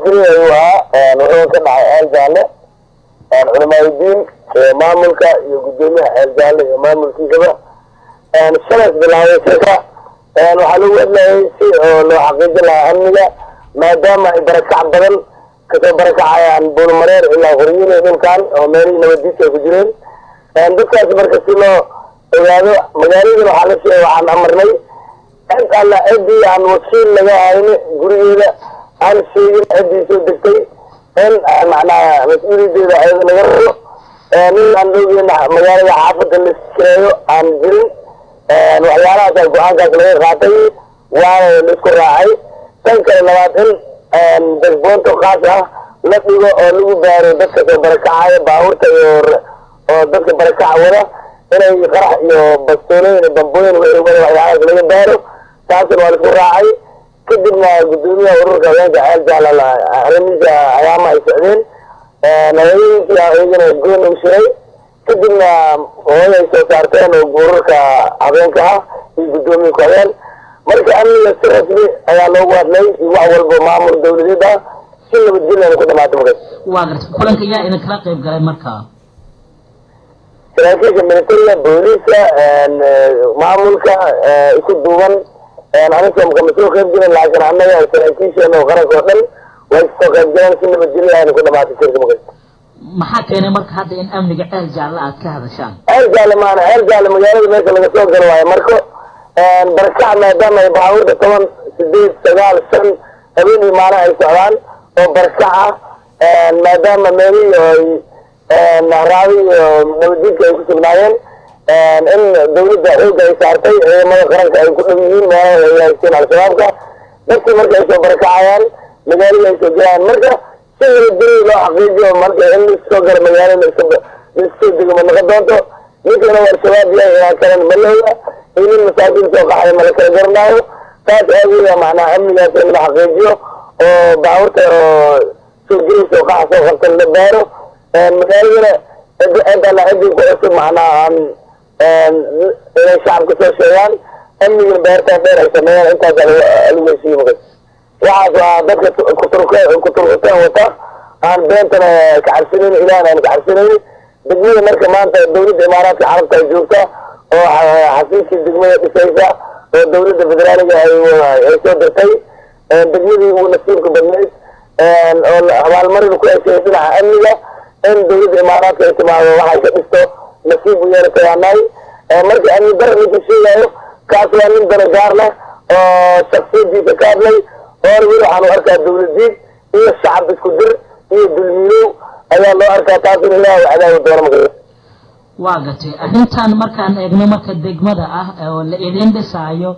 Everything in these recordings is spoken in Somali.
nabadgelyo ayuu ahaa wuxuu ka dhacay xeel jaalle culamaadudiin maamulka iyo guddoomiyaha xeel jaalle iyo maamulkiisaba shalas bilaabay shirka waxaa lagu hadlayay si oo loo xaqiijin lahaa amniga maadaama ay barakac badan kasoo barakacayaan buulmareer ilaa horyile dhulkan oo meelihii nabadiidka ay ku jireen dadkaas marka si loo ogaado magaaladan waxaa la sheegay waxaan amarnay cid alla ciddii aan wakiil laga hayni gurigeeda aan sheegin ciddii soo degtay in macnaha mas-uuliyadeeda ayada laga rabo nin aan ogeyn magaalada xaafadda la kireeyo aan jirin waxyaalahaasa go-aankaas laga qaatay waana la isku raacay tan kale labaad in dasboonto kaas ah la dhigo oo lagu baaro dadka soo barakacaya baabuurta iyo oo dadka barakaca wada inay qarax iyo bastoolooyin iyo bambooyin wixii wada waxyaalahaas laga baaro taasna waa la isku raacay kadibna guddoomiyaha ururka haweenka ceel jaala arrimihiisa ayaama ay socdeen haweenkii iyagana goon u shiray kadibna hooy ay soo saarteen oo ururka habeenka ah iyo guddoomiye ku-habeen marka amniga si rasmi ayaa loogu hadlay iyo wax walba maamul dawladeed ah si nabadgelyan ku dhamaata markaas waa garta kulanka yaa idin kala qayb galay markaa saraakiisha militariga booliiska maamulka isu duuban aniga kama soo qayb jirin laakiin annaga saraakiisheena oo qaranka oo dhan way kasoo qayb galeen si nabadgelya ayna ku dhamaatay shirka markaas maxaa keenay marka hadda in amniga ceel jaalle aad ka hadashaan ceel jaalle maana ceel jaalle magaalada meesha laga soo galo waayo marka barakac maadaama ay baabuurta toban sideed sagaal shan habeen iyo maalin ay socdaan oo barakac ah maadaama meelihii ay raabi iyo nabadjidka ay ku sugnaayeen in dawladda xooga ay saartay ciidamada qaranka ay ku dhow yihiin meelaha ay haysteen al-shabaabka dadkii marka ay soo barakacayaan magaalada ay soo gelayaan marka si nabadgelyo loo xaqiijiyo marka in laisoo galo magaalada laisoo dego ma noqon doonto ninkana waa al-shabaab yahay inaa kalan malooya iyo nin masaakiin soo qaxay ma la kala garanaayo taas aageeda macnaha amnigaas in la xaqiijiyo oo baabuurta oo soo gelaysa oo qaxa soo qabtan la baaro magaaladana cid alla ciddii ku cusub macnaha aan inay shacabka soo sheegaan amnigana beertaan dheer ay sameeyaan intaasa lagu heshiiye markas waxaas waa dadka kuturkuteen wata aan beentana kacabsanayn ilaahna aan kacabsanayn degmada marka maanta dawladda imaaraadka carabta ay joogta oo xasiiskii degmada dhisaysa oo dawladda federaaliga ay soo dirtay degmadii ugu nasiibka badnayd oo abaalmarin ku heshay dhinaca amniga in dawladda imaaraadka ay timaado waxay ka dhisto nasiib u yeelatay anahay marka amni dara ninka sheegayo kaas waa nin dana gaar leh oo shaksiyadiisa ka hadlay oona weli waxaan u arkaa dawladiid iyo shacab isku dir iyo dulmiilow ayaa loo arkaa taasina ilaah u cadaabi doono marka waa gatay arrintan markaan eegno marka degmada ah oo la idin dhisaayo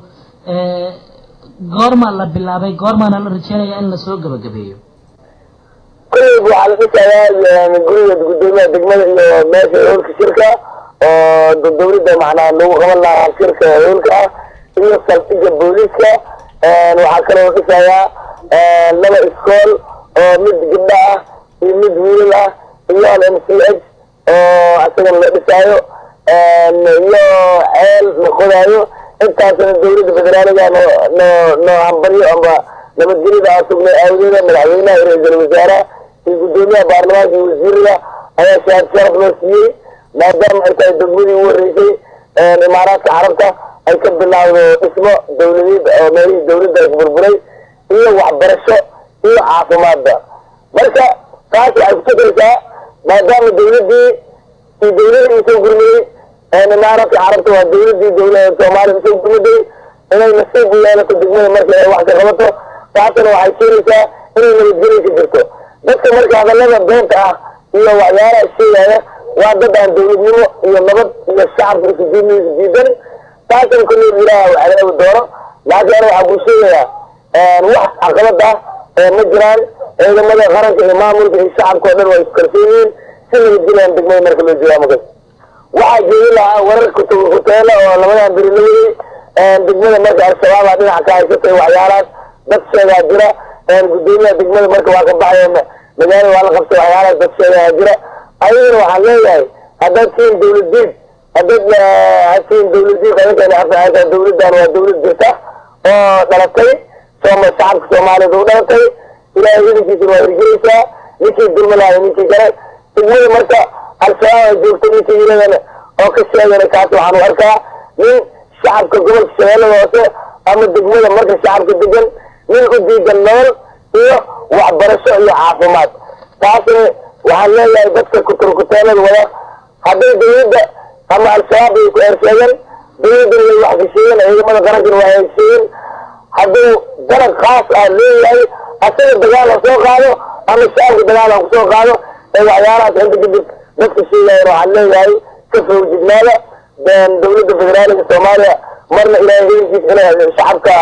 goorma la bilaabay goormaana la rajeynaya in lasoo gabagabeeyo kullayba waxaa la dhisayaa guriga guddoomiyaha degmada iyo meesha hoolka shirka oo dawladda macnaha lagu qaban lahaa shirka hoolka ah iyo saldhiga booliiska waxaa kaloo dhisayaa laba iskool oo mid gabdho ah iyo mid wiilal ah iyo al m c h oo asagana la dhisaayo iyo ceel la qodaayo intaasna dawladda federaaliga noo noo noo hambaryo amba nabadgelyada aa sugnay aawadeeda madaxweynaha iyo ra-iisul wasaaraha iyo guddoomiyaha baarlamaanka iyo wasiirada ayaa shahaad sharaf loo siiyey maadaama ay tahay degmadii ugu horreysay imaaraadka carabta ay ka bilaawdo dhismo dawladeed oo meelihii dawladda ay burburay iyo waxbarasho iyo caafimaadba marka taas waxay kutukaraysaa maadaama dawladdii iyo dawladii usoo gurmayey imaaraadka carabta waa dawladii dawlada soomaaliya usoo gurmaday inay nasiib u yeelato degmada marka ay wax ka qabato taasna waxay keenaysaa inay nabadgelya ka jirto dadka marka hadallada beenta ah iyo waxyaalaha sheegaya waa dad aan dawladnimo iyo nabad iyo shacabka isujidniisa diidan taasna kulli ilaah u cadaabi doono laakiin ana waxaa kuu sheegayaa wax caqabad ah ma jiraan ciidamada qaranka iyo maamulka iyo shacabka oo dhan waa iskarsan yihiin si nabadgelyan degmada marka loo joogaa markas waxaa jeedi lahaa warar kuteela oo labadan beri la waday degmada marka al-shabaaba dhinaca ka haysatay waxyaalahaas dad sheegaa jira guddoomiyaha degmada marka waa ka baxaya magaalada waa la qabtay waxyaalahaas dad sheegaa jira ayagana waxaan leeyahay haddaad siin dawladiid haddaad hasiin dawladiid adinkana afahaysaa dawladdan waa dawlad jirta oo dhalatay sooma shacabka soomaaliyeed u dhalatay ilaahay hidankiisa waa hirgelaysaa ninkii dulmi lahay ninkii galay degmada marka al-shabaab ay joogto ninkii yiradana oo ka sheegana kaas waxaan u arkaa nin shacabka gobolka shabeellada hoose ama degmada marka shacabka degan nin u diidan nolol iyo waxbarasho iyo caafimaad taasna waxaan leeyahay dadka kuturkuteelada wada hadday dawladda ama al-shabaab ay ku eersheegan dawladdana way wax heshiiyeen ciidamada qarankana waa heshiiyeen hadduu dalab khaas ah leeyahay asaga dagaal ha soo qaado ama shacabka dagaal ha kusoo qaado ee waxyaalahaas inta kadib dadka sheegayan waxaan leeyahay ka fawjignaada dawladda federaaliga soomaaliya marna ilaahay hidankiisa inay shacabka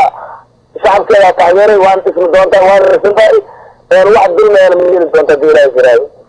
shacabkeeda taageeray waan ismi doontaan waan rarsan tahay wax dulmeena ma yeli doonta hadii ilaahay jiraayo